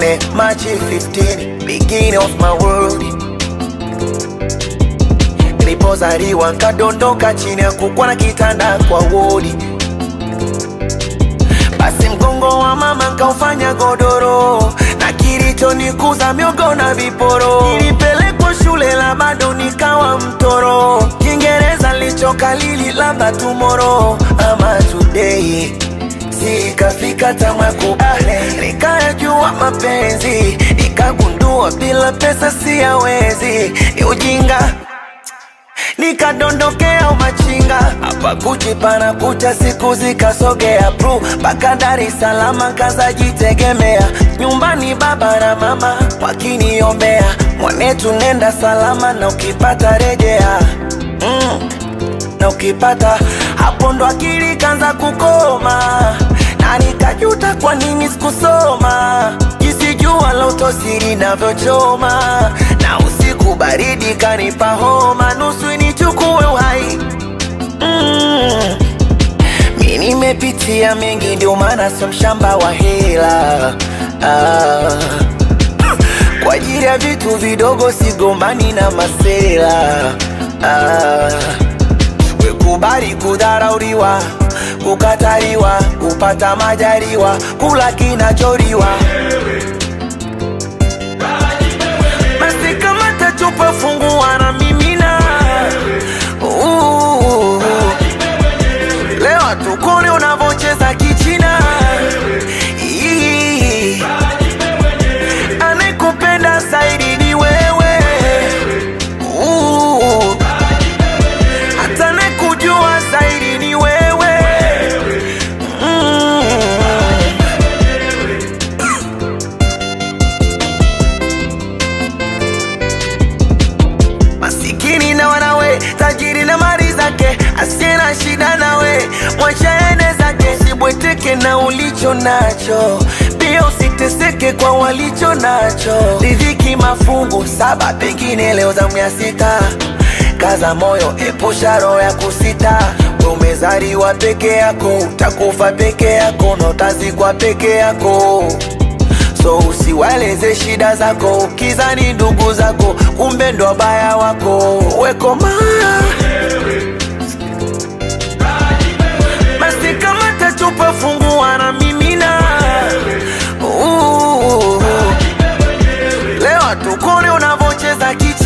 tuone March 15 beginning of my world nilipozaliwa nkadondoka chini ya kukwa na kitanda kwa wodi basi mgongo wa mama nkaufanya godoro na kilichonikuza miogo na viporo nilipelekwa shule la bado nikawa mtoro kiingereza lichokalili labda tumoro ama today sikafika tamakubale nikayajua mapenzi nikagundua bila pesa siyawezi ni ujinga nikadondokea umachinga hapa Gucci pana kucha siku zikasogea pru mpaka Dar es Salaam kazajitegemea nyumbani baba na mama wakiniombea mwanetu nenda salama na ukipata rejea mm. na ukipata hapo ndo akili kanza kukoma na nikajuta kwa nini sikusoma jinsi jua la utosiri navyochoma na usiku baridi kanipa homa nusu nichukue uhai mm. mi nimepitia mengi ndio maana sio mshamba wa hela ah. kwa ajili ya vitu vidogo sigombani na masela ah. wekubali kudharauriwa kukataliwa kupata majaliwa kula kinachoriwa basi kama tachupa fungua na mimina Uh, leo tukone unavocheza kichina Ii, anayekupenda zaidi ni wewe Uh, hata anayekujua zaidi ni wewe mm. masikini na wanawe tajiri na mali zake asiye na shida nawe mwacha ende zake sibweteke na ulicho nacho pia usiteseke kwa walicho nacho riziki mafungu saba pengine leo zamu ya sita kaza moyo epusha roho ya kusita we umezaliwa peke yako utakufa peke yako na utazikwa peke yako so usiwaeleze shida zako ukizani ndugu zako kumbe ndo baya wako wekoma basi kama tachupa fungua na mimina Uh, leo tukone unavocheza kichi